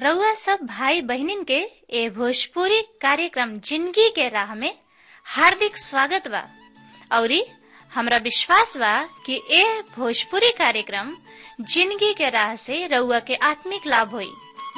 रउआ सब भाई बहनिन के ए भोजपुरी कार्यक्रम जिंदगी के राह में हार्दिक स्वागत बा औरी हमरा विश्वास बा कि ए भोजपुरी कार्यक्रम जिंदगी के राह से रउआ के आत्मिक लाभ होई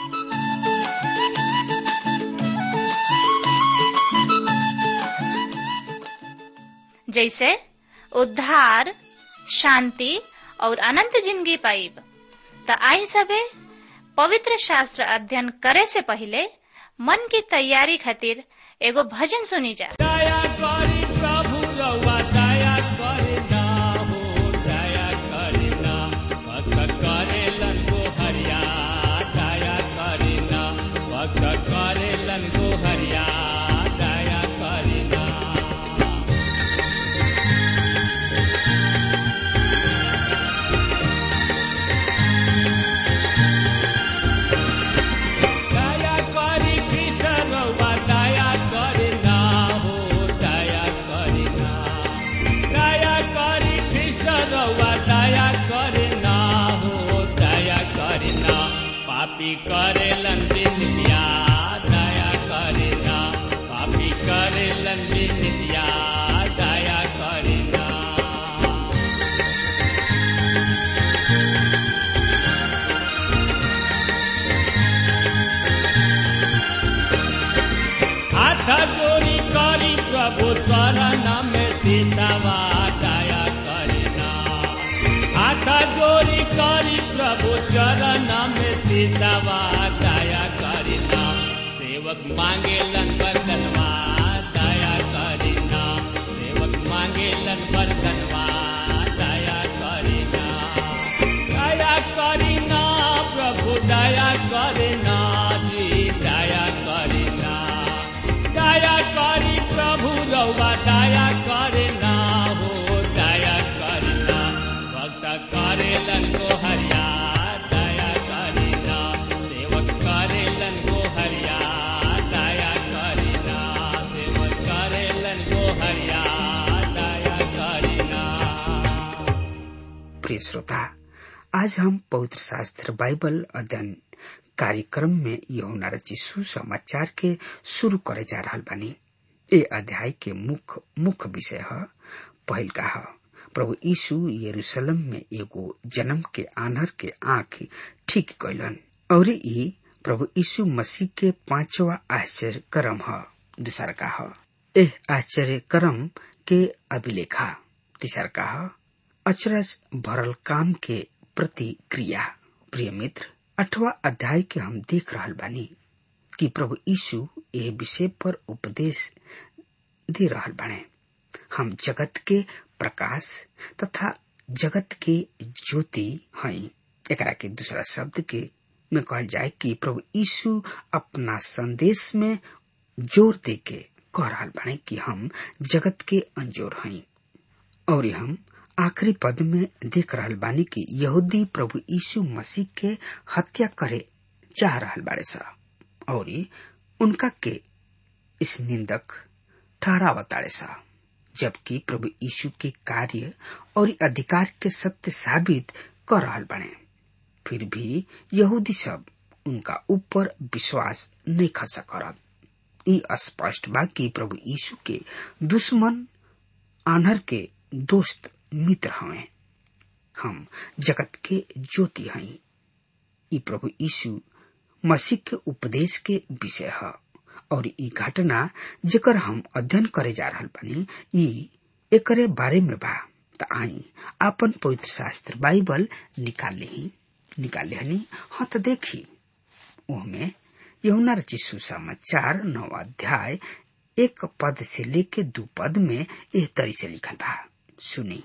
जैसे उद्धार शांति और अनंत जिंदगी पाइब त आई सबे पवित्र शास्त्र अध्ययन करे से पहले मन की तैयारी खातिर एगो भजन सुनी जा दया करी प्रभु रउआ दया करे ना हो दया करे ना भक्त करेलन को हरिया दया करे ना भक्त करेलन को हरिया दया करे ना दया करी कृष्ण रउआ दया करे ना हो दया करे ना दया करी कृष्ण रउआ दया करे ना हो दया करे ना पापी करेलन बिनिया दया करे ना पापी करेलन बिनिया दया करे ना हाथ जोड़ी करी प्रभु शरण में सिसवा दया करना हाथ जोड़ी करी प्रभु चरण में सिसवा दया करना सेवक मांगे लन बरकनवा दया करना सेवक मांगे लन बरकनवा दया करना दया करना प्रभु दया करना जी दया करना दया करी प्रभु रउआ दया करना हो दया करना भक्त करेलन को हरिया दया करना सेवक करेलन को हरिया दया करना सेवक करेलन को हरिया दया करना प्रिय श्रोता आज हम पवित्र शास्त्र बाइबल अध्ययन कार्यक्रम में यहुना रची सुसमाचार के शुरू करे जा रहल बानी ए अध्याय के मुख्य मुख्य विषय है पहल का है प्रभु यीशु यरूशलेम में एगो जन्म के आनर के आंख ठीक कैलन और ई प्रभु यीशु मसीह के पांचवा आश्चर्य कर्म है दूसर का है एह आश्चर्य कर्म के अभिलेखा तीसर का है अचरज भरल काम के प्रतिक्रिया प्रिय मित्र अठवा अध्याय के हम देख रहल बानी कि प्रभु यीशु ए विषय पर उपदेश दे रहल बाने हम जगत के प्रकाश तथा जगत के ज्योति हई एकरा के दूसरा शब्द के में कहल जाए कि प्रभु यीशु अपना संदेश में जोर दे के कह रहल बाने कि हम जगत के अंजोर हई और हम आखिरी पद में देख रहल बानी कि यहूदी प्रभु यीशु मसीह के हत्या करे चाह रहल बाड़े सा और उनका के इस निंदक ठहरावताड़े सा जबकि प्रभु यीशु के कार्य और अधिकार के सत्य साबित कर रहल बने फिर भी यहूदी सब उनका ऊपर विश्वास नहीं खसा करत ई स्पष्ट बा कि प्रभु यीशु के दुश्मन आनर के दोस्त मित्र हवे हम जगत के ज्योति हई ई प्रभु यीशु मसीह के उपदेश के विषय है और ई घटना जेकर हम अध्ययन करे जा रहल बानी ई एकरे बारे में बा त आई आपन पवित्र शास्त्र बाइबल निकाल ली निकाल हनी हाँ तो देखी ओहमे यमुना रची सुसमाचार नौ अध्याय एक पद से लेके दू पद में एह तरी से लिखल बा सुनी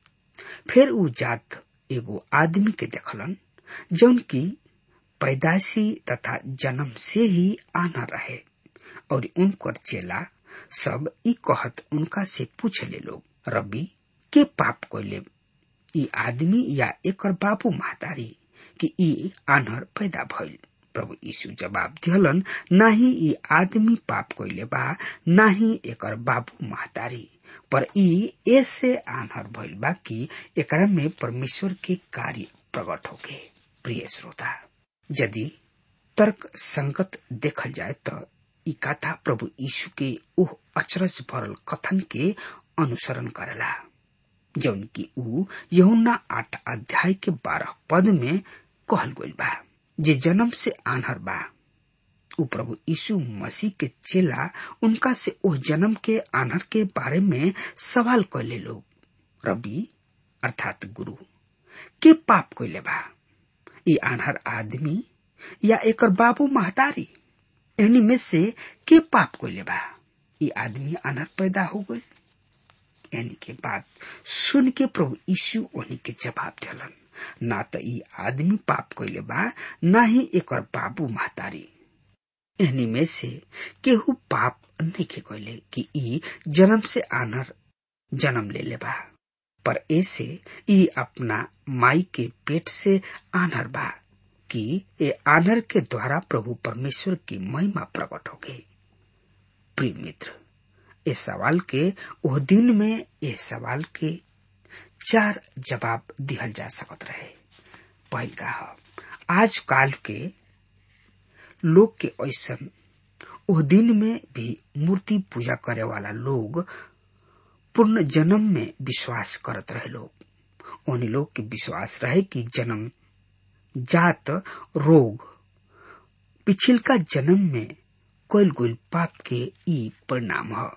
फिर उ जात एगो आदमी के देखलन जौन की पैदाशी तथा जन्म से ही आना रहे और उनकर चेला सब ई कहत उनका से पूछ ले लोग रबी के पाप कोइले ई आदमी या एकर बाबू महतारी कि ई आनहर पैदा भइल प्रभु यीशु जवाब दिहलन नाही ई आदमी पाप कोइले बा नाही एकर बाबू महतारी पर ई ऐसे आनहर भइल बा कि एकरा में परमेश्वर के कार्य प्रकट होके प्रिय श्रोता यदि तर्क संगत देखल जाए तो ई कथा प्रभु यीशु के ओह अचरज भरल कथन के अनुसरण करेला जौन की ऊ यहुना आठ अध्याय के बारह पद में कहल गइल बा जे जन्म से आन्हर बा ऊ प्रभु यीशु मसीह के चेला उनका से ओह जन्म के आन्हर के बारे में सवाल कैले लोग रबी अर्थात गुरु के पाप कैले बा ई आन्हर आदमी या एकर बाबू महतारी एनी में से के पाप कैले बा ई आदमी आन्हर पैदा हो गई यानी के बात सुन के प्रभु यीशु उन्हीं के जवाब दिलन ना तो ई आदमी पाप कैले बा ना ही एकर बाबू महतारी एहनी में से केहू पाप नहीं के कैले कि ई जन्म से आनर जन्म ले ले बा पर ऐसे ई अपना माई के पेट से आनर बा कि ए आनर के द्वारा प्रभु परमेश्वर की महिमा प्रकट हो गई प्रिय मित्र इस सवाल के ओह दिन में इस सवाल के चार जवाब दिहल जा सकत रहे पहल का आज काल के लोग के ऐसन ओह दिन में भी मूर्ति पूजा करे वाला लोग पूर्ण जन्म में विश्वास करत रहे लोग उन लोग के विश्वास रहे कि जन्म जात रोग पिछिलका जन्म में कोयल गोल पाप के ई परिणाम है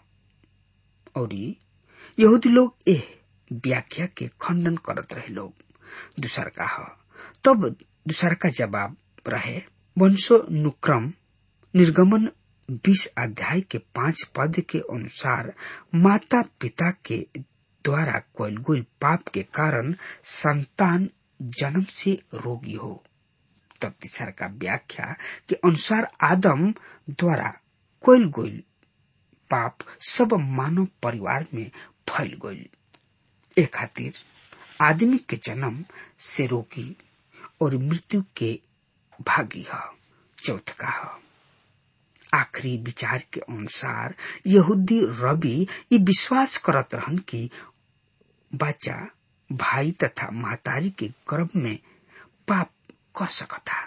और यहूदी लोग एह व्याख्या के खंडन करत रहे लोग दूसर का है तब दूसर का जवाब रहे वंशो नुक्रम निर्गमन बीस अध्याय के पांच पद के अनुसार माता पिता के द्वारा कोयल गोल पाप के कारण संतान जन्म से रोगी हो तब तीसर का व्याख्या के अनुसार आदम द्वारा कोयल गोल पाप सब मानव परिवार में फैल गई ए खातिर आदमी के जन्म से रोगी और मृत्यु के भागी है चौथ का है आखिरी विचार के अनुसार यहूदी रवि ये विश्वास करत रहन कि बच्चा भाई तथा महतारी के गर्भ में पाप कर सकता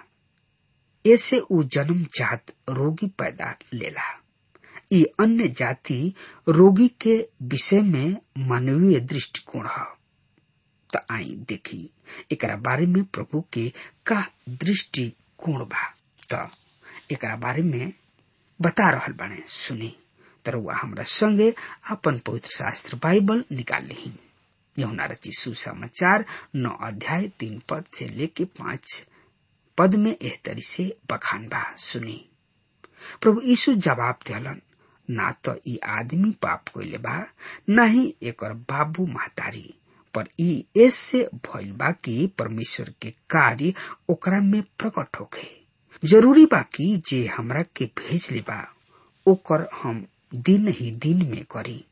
ऐसे उ जन्म जात रोगी पैदा लेला ये अन्य जाति रोगी के विषय में मानवीय दृष्टिकोण है तो आई देखी एक बारे में प्रभु के का दृष्टिकोण बा तो एक बारे में बता रहल बने सुनी तरुआ हमरा संगे अपन पवित्र शास्त्र बाइबल निकाल ली यमुना रची सुसमाचार नौ अध्याय तीन पद से लेके पांच पद में एह तरी से बखान बा सुनी प्रभु यीशु जवाब दिलन ना तो ई आदमी पाप कोइले बा ना ही एकर बाबू महतारी पर ई ऐसे भइल बा कि परमेश्वर के कार्य ओकरा में प्रकट हो गए जरूरी बा कि जे हमरा के भेज ले बा ओकर हम दिन ही दिन में करी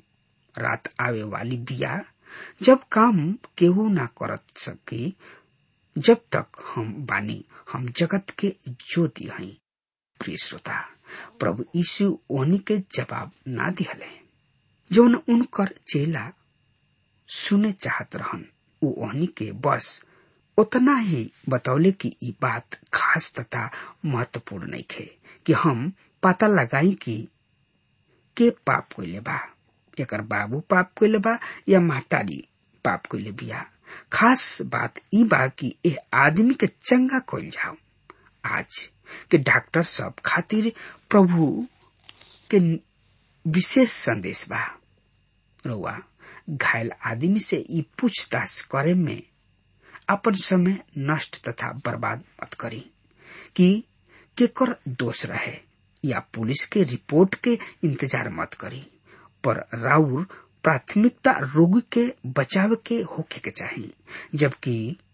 रात आवे वाली बिया जब काम केहू ना करत सकी जब तक हम बानी हम जगत के ज्योति हई प्रिय श्रोता प्रभु यीशु ओनी के जवाब ना दिहले जौन उनकर चेला सुने चाहत रहन उ ओहनी के बस उतना ही बतौले कि ई बात खास तथा महत्वपूर्ण नहीं खे कि हम पता लगाई कि के पाप कोइले बा एकर बाबू पाप कोइले बा या महतारी पाप कोइले बिया खास बात ई बा कि ए आदमी के चंगा कोइल जाओ आज के डॉक्टर सब खातिर प्रभु के विशेष संदेश बा रउआ घायल आदमी से ई पूछताछ करे में अपन समय नष्ट तथा बर्बाद मत करी कि केकर दोष रहे या पुलिस के रिपोर्ट के इंतजार मत करी पर राउर प्राथमिकता रोगी के बचाव के होके के चाहिए जबकि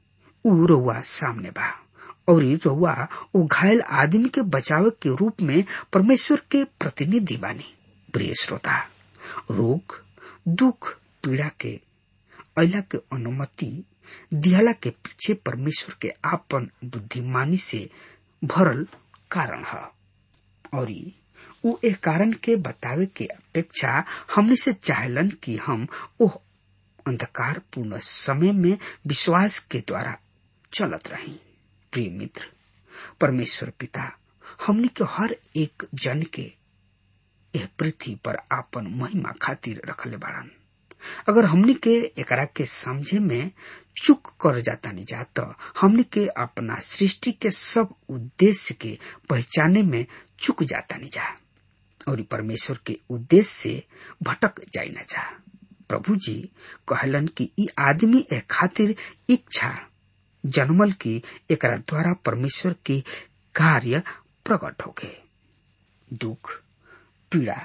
उ रउआ सामने बा और रउआ वो घायल आदमी के बचाव के रूप में परमेश्वर के प्रतिनिधि बानी प्रिय श्रोता रोग दुख पीड़ा के अला के अनुमति दिहला के पीछे परमेश्वर के आपन बुद्धिमानी से भरल कारण है और उ एक कारण के बतावे के अपेक्षा हमने से चाहलन कि हम ओह अंधकार पूर्ण समय में विश्वास के द्वारा चलत रही प्रिय मित्र परमेश्वर पिता हमनी के हर एक जन के यह पृथ्वी पर आपन महिमा खातिर रखले बाड़न अगर हमनी के एकरा के समझे में चुक कर जाता नहीं जा तो हमनी के अपना सृष्टि के सब उद्देश्य के पहचाने में चुक जाता नहीं जा और परमेश्वर के उद्देश्य से भटक जाई न जा प्रभु जी कहलन कि ई आदमी ए खातिर इच्छा जन्मल की एकरा द्वारा परमेश्वर के कार्य प्रकट होके दुख पीड़ा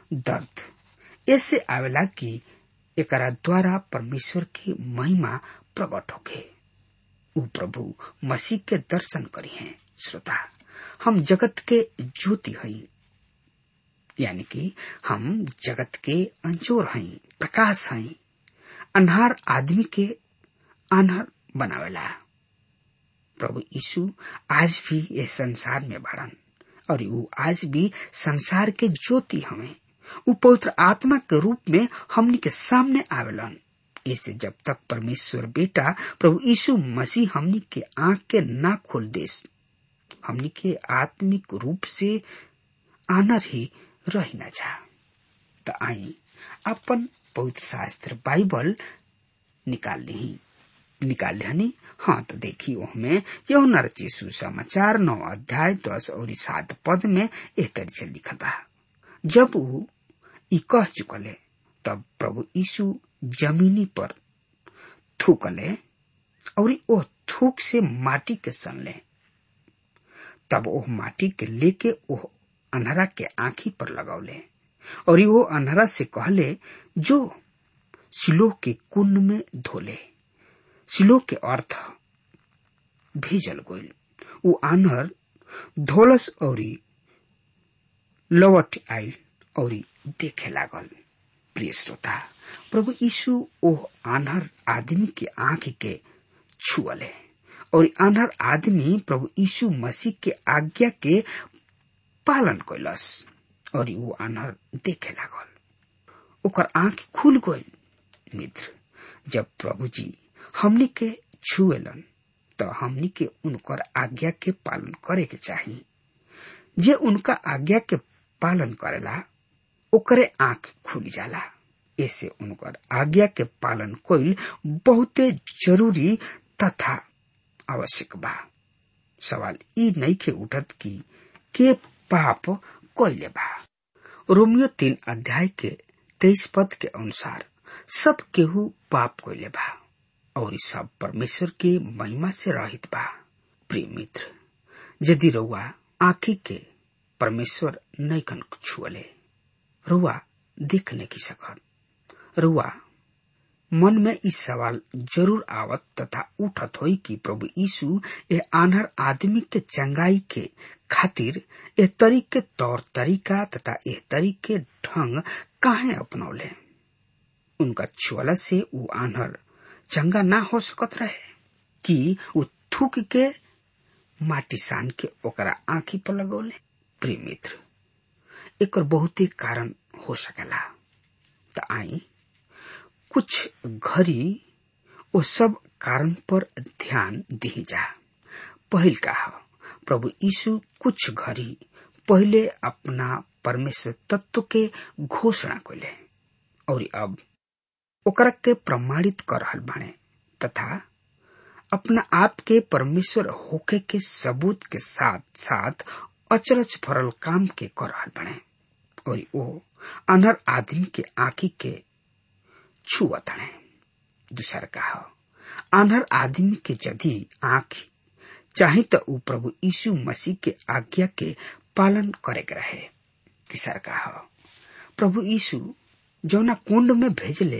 दर्द ऐसे आवेला कि एकरा द्वारा परमेश्वर की महिमा प्रकट होके उ प्रभु मसीह के दर्शन करी हैं श्रोता हम जगत के ज्योति हई यानी कि हम जगत के अंजोर हई प्रकाश हई अनहार आदमी के अनहर बनावेला प्रभु यीशु आज भी ये संसार में बढ़न और वो आज भी संसार के ज्योति हमें वो पवित्र आत्मा के रूप में हमनी के सामने आवेलन ऐसे जब तक परमेश्वर बेटा प्रभु यीशु मसीह हमनी के आंख के ना खोल दे हमनी के आत्मिक रूप से आनर ही रह न जा तो आई अपन पवित्र शास्त्र बाइबल निकाल ली निकाल हनी हाँ तो देखी उसमें यौना रची सुसमाचार नौ अध्याय दस और सात पद में एह तरह से लिखल बा जब वो ई कह चुकले तब प्रभु यीशु जमीनी पर थूकले और ओ थूक से माटी के सनले तब ओह माटी के लेके ओह अनहरा के आंखी पर लगौले और वो अनहरा से कहले जो सिलोह के कुंड में धोले सिलोह के अर्थ भेजल गोल वो आनहर धोलस और लवट आयल और देखे लागल प्रिय श्रोता प्रभु यीशु ओह आनहर आदमी के आंख के छुअले और आनहर आदमी प्रभु यीशु मसीह के आज्ञा के पालन कैलस और वो आनहर देखे लागल ओकर आंख खुल गई मित्र जब प्रभु जी हमनी के छुएलन तो हमनी के उनकर आज्ञा के पालन करे के चाहिए जे उनका आज्ञा के पालन करेला ओकरे आंख खुल जाला ऐसे उनकर आज्ञा के पालन कोइल बहुते जरूरी तथा आवश्यक बा सवाल ई नहीं के उठत की के पाप कोइले बा रोमियो तीन अध्याय के तेईस पद के अनुसार सब केहू पाप कोइले बा और सब परमेश्वर के महिमा से रहित बा प्रिय मित्र यदि रउआ आखी के परमेश्वर नैकन छुअले रुआ देख नहीं की सकत रुआ मन में इस सवाल जरूर आवत तथा उठत होई कि प्रभु यीशु ये आनहर आदमी के चंगाई के खातिर ए तरीके तौर तरीका तथा ए तरीके ढंग काहे अपनौले उनका छुअला से वो आनहर चंगा ना हो सकत रहे कि वो थूक के माटी सान के ओकरा आंखी पर लगौले प्रिय मित्र एक बहुते कारण हो सकेला त आई कुछ घड़ी वो सब कारण पर ध्यान दी जा पहिल का प्रभु यीशु कुछ घड़ी पहले अपना परमेश्वर तत्व के घोषणा कैले और अब ओकरा के प्रमाणित कर रहल बाणे तथा अपना आप के परमेश्वर होके के सबूत के साथ साथ अचरज भरल काम के कर रहल बने और वो अनर आदमी के आंखी के छुअत है दूसर का अनर आदमी के यदि आंख चाहे तो ऊ प्रभु यीशु मसीह के आज्ञा के पालन करे रहे तीसर का प्रभु यीशु जौना कुंड में भेजले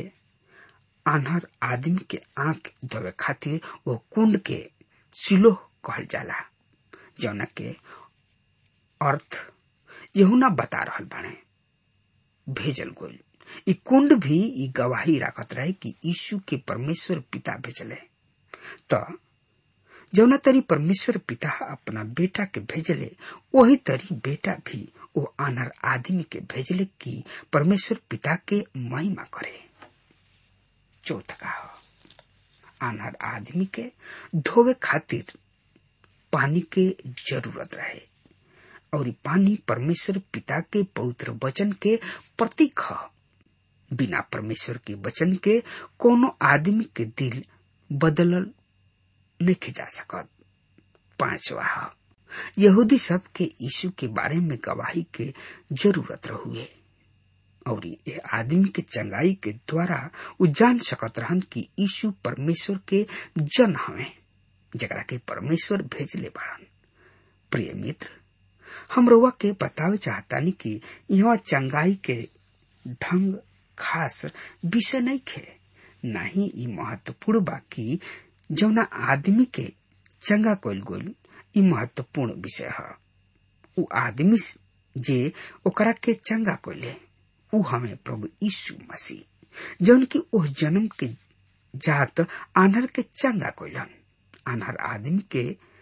आनहर आदमी के आंख धोवे खातिर वो कुंड के सिलोह कहल जाला जौना के अर्थ यहुना बता रहल बाणे भेजल गोल ई कुंड भी ई गवाही राखत रहे कि यीशु के परमेश्वर पिता भेजले त जौना तरी परमेश्वर पिता अपना बेटा के भेजले वही तरी बेटा भी वो आनर आदमी के भेजले कि परमेश्वर पिता के महिमा करे चौथ का आनर आदमी के धोवे खातिर पानी के जरूरत रहे और पानी परमेश्वर पिता के पवित्र वचन के प्रतीक ह बिना परमेश्वर के वचन के कोनो आदमी के दिल बदलल नहीं जा सकत पांचवा यहूदी सब के यीशु के बारे में गवाही के जरूरत रहुए और ये आदमी के चंगाई के द्वारा उ जान सकत रहन कि यीशु परमेश्वर के जन हवे जरा के परमेश्वर भेजले बाड़न प्रिय मित्र हम रउआ के बतावे चाहतानी कि यहाँ चंगाई के ढंग खास विषय नहीं खे नाही ई महत्वपूर्ण बा कि जौना आदमी के चंगा कइल गोल ई महत्वपूर्ण विषय है उ आदमी जे ओकरा के चंगा कइले उ हमें प्रभु यीशु मसीह जौन की ओह जन्म के जात आनहर के चंगा कइलन आनहर आदमी के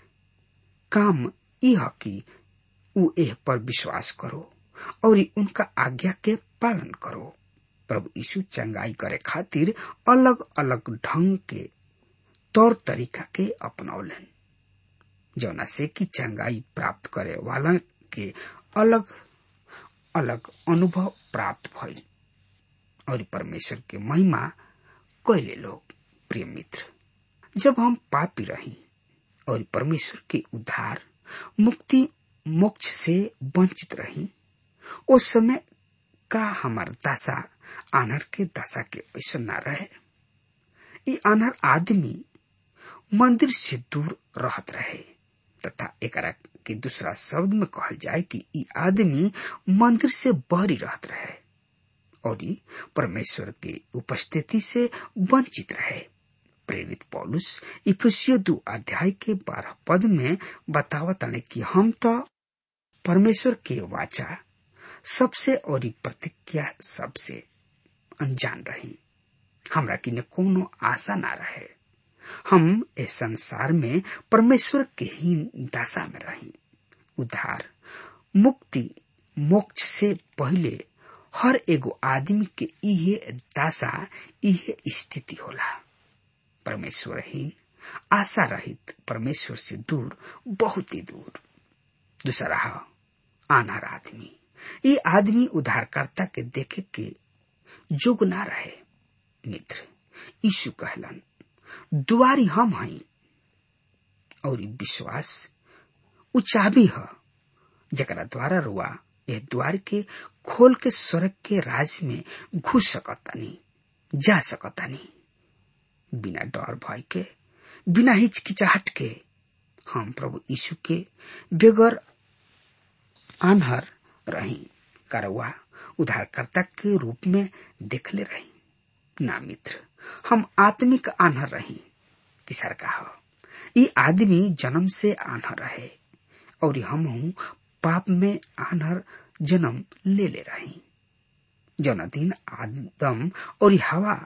काम ई ह कि उ एह पर विश्वास करो और उनका आज्ञा के पालन करो प्रभु यीशु चंगाई करे खातिर अलग अलग ढंग के तौर तरीका के अपनौलन जौना से कि चंगाई प्राप्त करे वाला के अलग अलग अनुभव प्राप्त भइल और परमेश्वर के महिमा कैले लोग प्रिय मित्र जब हम पापी रही और परमेश्वर के उद्धार मुक्ति मोक्ष से वंचित रही उस समय का हमार दशा आनर के दशा के ऐसा न रहे ई आनर आदमी मंदिर से दूर रहत रहे तथा एकरा के दूसरा शब्द में कहल जाए कि ई आदमी मंदिर से बहरी रहत रहे और परमेश्वर के उपस्थिति से वंचित रहे प्रेरित पौलुस इफिसियो दो अध्याय के बारह पद में बतावत कि हम तो परमेश्वर के वाचा सबसे और प्रतिज्ञा सबसे अनजान रही हमरा किने कोनो आशा ना रहे हम इस संसार में परमेश्वर के ही दशा में रही उद्धार मुक्ति मोक्ष से पहले हर एगो आदमी के इहे दशा इहे स्थिति होला परमेश्वरहीन आशा रहित परमेश्वर से दूर बहुत ही दूर दूसरा आनार आदमी ये आदमी उद्धारकर्ता के देखे के जोग ना रहे मित्र यीशु कहलन दुआरी हम हई और विश्वास उ चाबी ह जकरा द्वारा रुआ यह द्वार के खोल के स्वर्ग के राज में घुस सकतानी जा सकतानी बिना डर भय के बिना हिचकिचाहट के हम प्रभु यीशु के बेगर आनहर रही करवा उद्धारकर्ता के रूप में देखले रही ना मित्र हम आत्मिक आनहर रही किसर का ई आदमी जन्म से आनहर रहे और हम हूँ पाप में आनहर जन्म ले ले रही जौना दिन आदम और हवा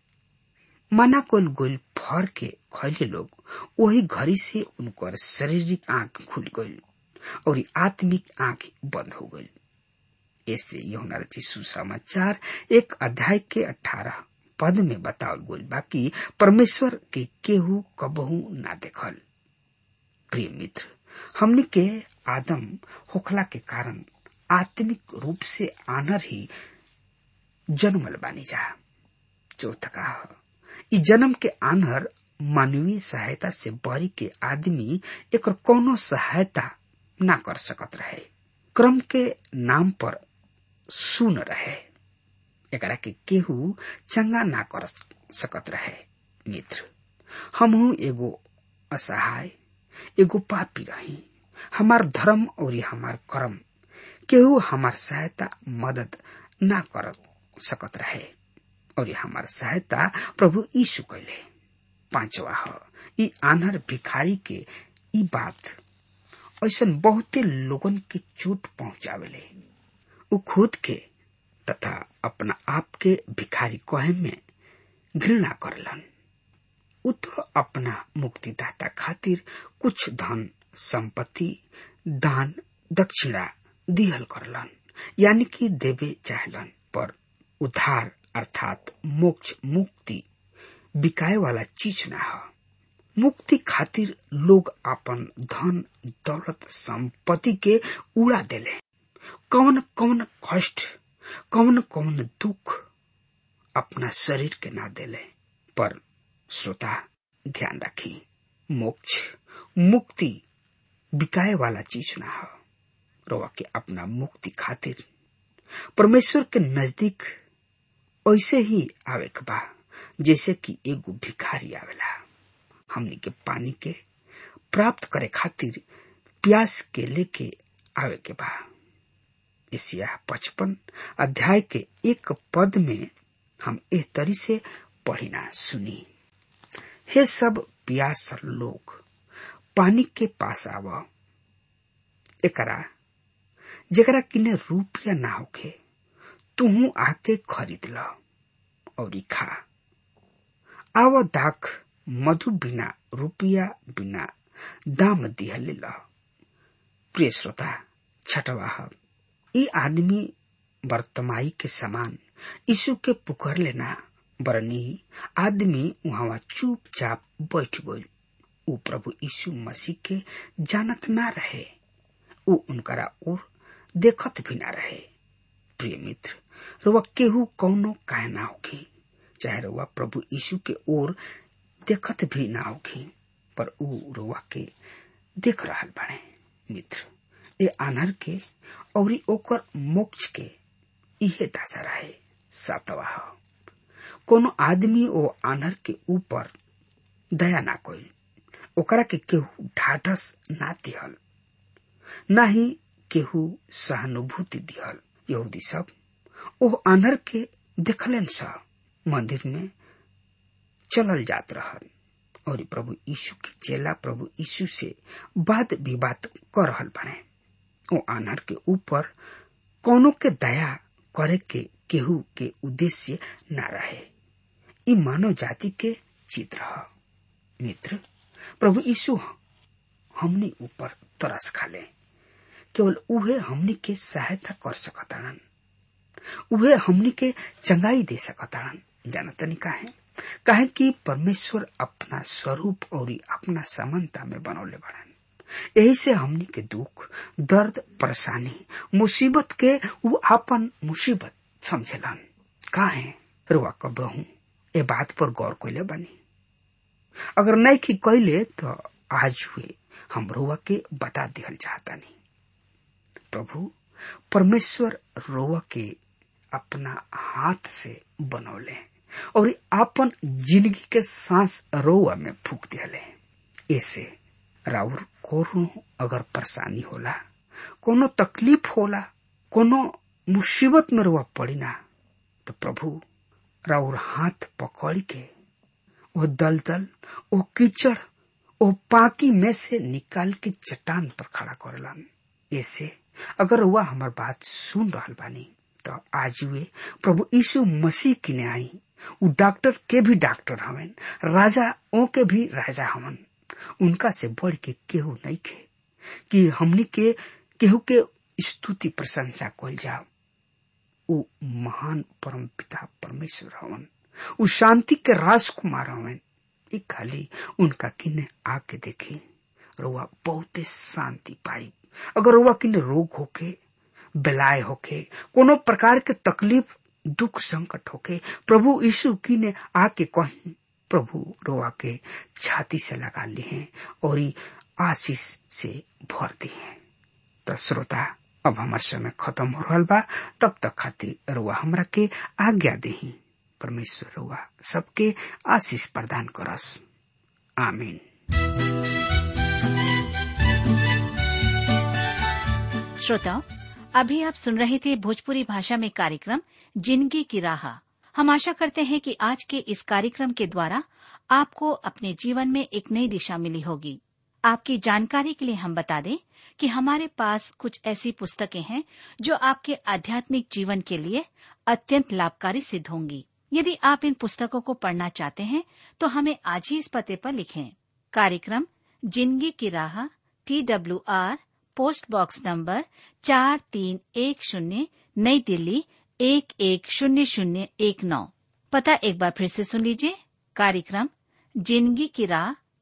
मना कोल गोल फर के खैले लोग वही घड़ी से उनकर शारीरिक आंख खुल गई और आत्मिक आंख बंद हो गई ऐसे यहुना रची सुसमाचार एक अध्याय के अठारह पद में बतावल गोल बाकी परमेश्वर के केहू कबहू ना देखल प्रिय मित्र हमने के आदम होखला के कारण आत्मिक रूप से आनर ही जन्मल बानी जा चौथ का ई जन्म के आनर मानवीय सहायता से बरी के आदमी एक कोनो सहायता ना कर सकत रहे क्रम के नाम पर सुन रहे एकरा के केहू चंगा ना कर सकत रहे मित्र हमहू एगो असहाय एगो पापी रही हमार धर्म और हमार कर्म केहू हमार सहायता मदद ना कर सकत रहे और हमार सहायता प्रभु यीशु कैले पांचवा ह ई आनर भिखारी के ई बात ऐसा बहुते लोगन के चोट पहुंचावेले उ खुद के तथा अपना आप के भिखारी कहे में घृणा करलन उ तो अपना मुक्तिदाता खातिर कुछ धन संपत्ति दान दक्षिणा दिहल करलन यानी कि देवे चाहलन पर उद्धार अर्थात मोक्ष मुक्ति बिकाए वाला चीज ना हो मुक्ति खातिर लोग अपन धन दौलत संपत्ति के उड़ा देले कौन कौन कष्ट कौन कौन दुख अपना शरीर के ना देले पर श्रोता ध्यान रखी मोक्ष मुक्ति बिकाए वाला चीज ना हो रोवा के अपना मुक्ति खातिर परमेश्वर के नजदीक ऐसे ही आवे के बा जैसे कि एगो भिखारी आवेला हमनी के पानी के प्राप्त करे खातिर प्यास के लेके आवे के बा एशिया पचपन अध्याय के एक पद में हम एह तरी से पढ़िना सुनी हे सब प्यास लोग पानी के पास आव एकरा जेकरा किने रुपया ना होखे तुहू आके खरीद ल और खा आव दाख मधु बिना रुपया बिना दाम दिहले ल प्रिय श्रोता छठवाह ई आदमी वर्तमाई के समान यीशु के पुकार लेना बरनी आदमी वहां चुपचाप बैठ गई ऊ प्रभु यीशु मसीह के जानत ना रहे ऊ उनकरा ओर देखत भी ना रहे प्रिय मित्र रुआ केहू कौनो काहे ना होगी चाहे रुआ प्रभु यीशु के ओर देखत भी ना होगी पर ऊ रुआ के देख रहल बने मित्र ए आनर के और ओकर मोक्ष के इहे दशा रहे सातवा कोनो आदमी ओ आनर के ऊपर दया ना कोई ओकरा के केहू ढाढ़स ना दिहल ना ही केहू सहानुभूति दिहल यहूदी सब ओह आनर के देखलन सा मंदिर में चलल जात रहल और प्रभु यीशु के चेला प्रभु यीशु से वाद विवाद कर रहल बने ओ आनर के ऊपर कोनो के दया करे के केहू के उद्देश्य न रहे ई मानव जाति के चित्र ह मित्र प्रभु यीशु हमनी ऊपर तरस खाले केवल उहे हमनी के सहायता कर सकताड़न उहे हमनी के चंगाई दे सकताड़न जानतनी काहे काहे कि परमेश्वर अपना स्वरूप और अपना समानता में बनौले बड़न यही से हमनी के दुख दर्द परेशानी मुसीबत के वो आपन मुसीबत समझेलन काहे रुआ कबहू ए बात पर गौर कैले बनी अगर नहीं की कैले तो आज हुए हम रुआ के बता दिहल चाहतानी प्रभु परमेश्वर रोवा के अपना हाथ से बनौले और आपन जिंदगी के सांस रोवा में फूक दिहले ऐसे राउर कोनो अगर परेशानी होला कोनो तकलीफ होला कोनो मुसीबत में रुआ पड़ी ना तो प्रभु राउर हाथ पकड़ के वो दलदल वो कीचड़ वो पाकी में से निकाल के चट्टान पर खड़ा करलन ऐसे अगर वह हमार बात सुन रहा बानी तो आज वे प्रभु यीशु मसीह किने आई उ डॉक्टर के भी डॉक्टर हवन राजा ओ के भी राजा हवन उनका से बढ़ के केहू नहीं खे कि हमनी के केहू के स्तुति प्रशंसा कल जाओ उ महान परम पिता परमेश्वर हवन उ शांति के राजकुमार हवन ई खाली उनका किन्ने आके देखी रुआ बहुते शांति पाई अगर रुआ किन्ने रोग होके बेलाय होके कोनो प्रकार के तकलीफ दुख संकट होके प्रभु यीशु की ने आके कहीं प्रभु रोआ के छाती से लगा ली हैं और आशीष से भर दी हैं तो श्रोता अब हमार समय खत्म हो रहा बा तब तक खातिर रुआ हमरा के आज्ञा दही परमेश्वर रुआ सबके आशीष प्रदान करस आमीन श्रोताओं अभी आप सुन रहे थे भोजपुरी भाषा में कार्यक्रम जिंदगी की राह हम आशा करते हैं कि आज के इस कार्यक्रम के द्वारा आपको अपने जीवन में एक नई दिशा मिली होगी आपकी जानकारी के लिए हम बता दें कि हमारे पास कुछ ऐसी पुस्तकें हैं जो आपके आध्यात्मिक जीवन के लिए अत्यंत लाभकारी सिद्ध होंगी यदि आप इन पुस्तकों को पढ़ना चाहते हैं तो हमें आज ही इस पते पर लिखें कार्यक्रम जिंदगी की राह T W R post box number चार तीन एक शून्य नई दिल्ली एक एक शून्य शून्य एक नौ पता एक बार फिर से सुन लीजिए कार्यक्रम जिंदगी की राह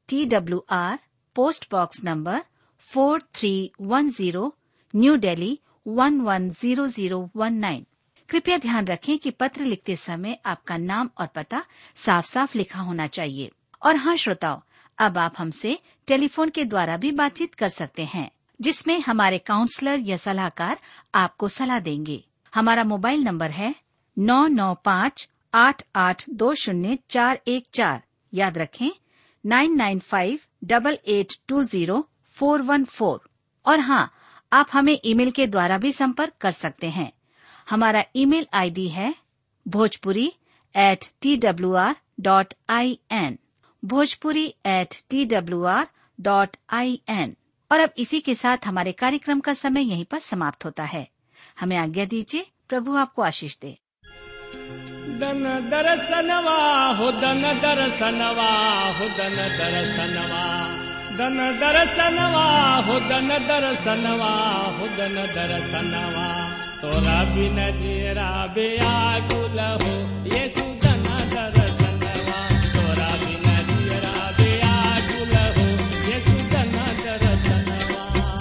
T W R post box number four three one zero new Delhi one one zero zero one nine कृपया ध्यान रखें कि पत्र लिखते समय आपका नाम और पता साफ साफ लिखा होना चाहिए और हाँ श्रोताओं अब आप हमसे टेलीफोन के द्वारा भी बातचीत कर सकते हैं जिसमें हमारे काउंसलर या सलाहकार आपको सलाह देंगे हमारा मोबाइल नंबर है नौ नौ पाँच आठ आठ दो शून्य चार एक चार याद रखें nine nine five double eight two zero four one four और हाँ आप हमें ईमेल के द्वारा भी संपर्क कर सकते हैं हमारा ईमेल आईडी है Bhojpuri at T W R dot I N Bhojpuri at T W R dot I N और अब इसी के साथ हमारे कार्यक्रम का समय यहीं पर समाप्त होता है हमें आज्ञा दीजिए प्रभु आपको आशीष दे दन दरसनवा हो दन दरसनवा हो दन दरसनवा दन दरसनवा हो दन दरसनवा हो दन दरसनवा तोरा बिन जीरा बेआकुल हो येसु दन दरसनवा तोरा बिन जीरा बेआकुल हो येसु दन दरसनवा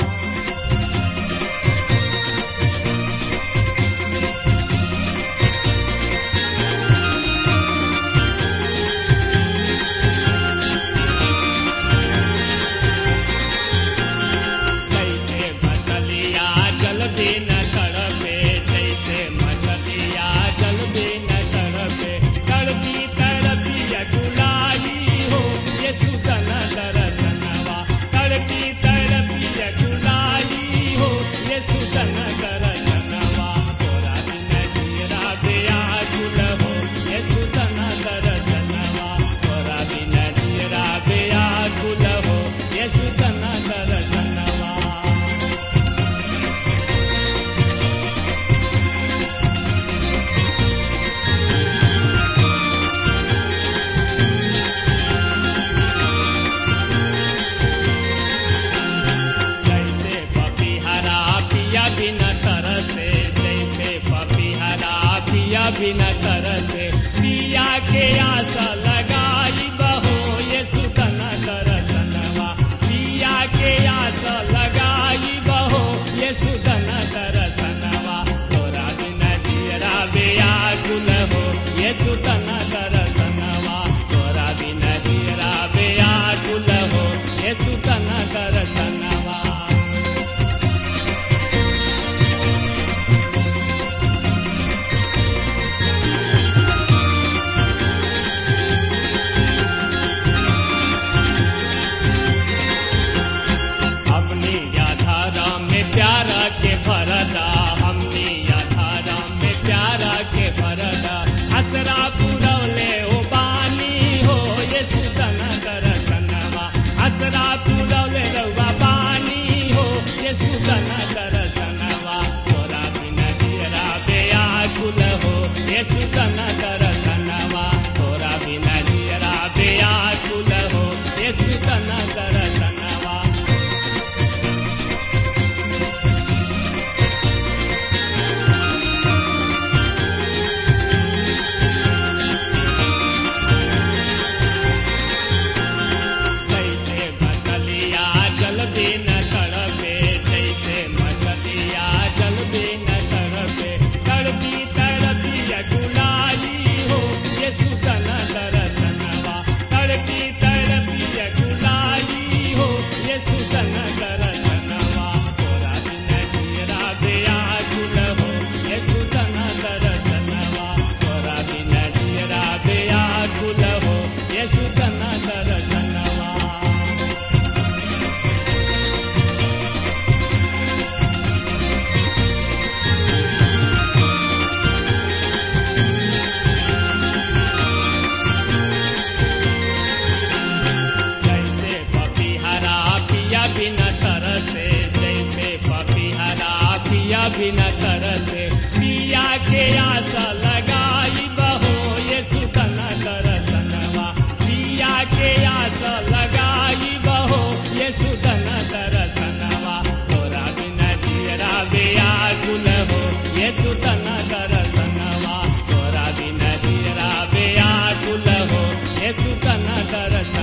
जैसे मछलिया जल भी न तड़पे जैसे मछलिया जल भी न तड़पे तड़पी तड़पी अकुलाई हो ये सुतन दरसनवा तड़पी तड़पी अकुलाई हो ये सुतन दरसनवा तोरा बिन जीरा बेया गुल हो ये सुतन दरसनवा तोरा बिन जीरा बेया गुल हो ये सुतन दरसनवा जैसे पपीहरा पिया बिन तरसे जैसे पपीहरा पिया बिन तरसे पिया के आशा लगाई बहो ये सुतन दरसनवा पिया के आशा लगाई बहो ये सुतन दरसनवा तोरा बिन जीरा बेया गुल हो ये सुतन दरसनवा तोरा बिन जीरा बेया गुल हो ये सुतन दरसनवा हमनी याधारा में प्यारा के भरदा हमनी याधारा में प्यारा के भरदा हसरा पुरवले ओ बानी हो ये सुतन दरसनवा हसरा पुरवले रउआ बानी हो ये सुतन दरसनवा तोरा बिन जीरा बेया गुल हो ये सुतन दरसनवा तोरा बिन जीरा बेया गुल हो ये सुतन दरसनवा जैसे मछलिया जल भी न तड़पे जैसे मछलिया जल भी न तड़पे तड़पी तड़पी अकुलाई हो ये सुतन दरसनवा तड़पी तड़पी अकुलाई हो ये सुतन दरसनवा तोरा बिन जीरा बेया गुल हो ये सुतन दरसनवा तोरा बिन जीरा बेया गुल हो ये सुतन दरसनवा जैसे पपीहरा पिया बिन तरसे जैसे पपीहरा पिया बिन तरसे पिया के आशा लगाई बहो ये सुतन दरसनवा पिया के आशा लगाई बहो ये सुतन दरसनवा तोरा बिन जीरा बेया गुल हो ये सुतन दरसनवा तोरा बिन जीरा बेया गुल हो ये सुतन दरसनवा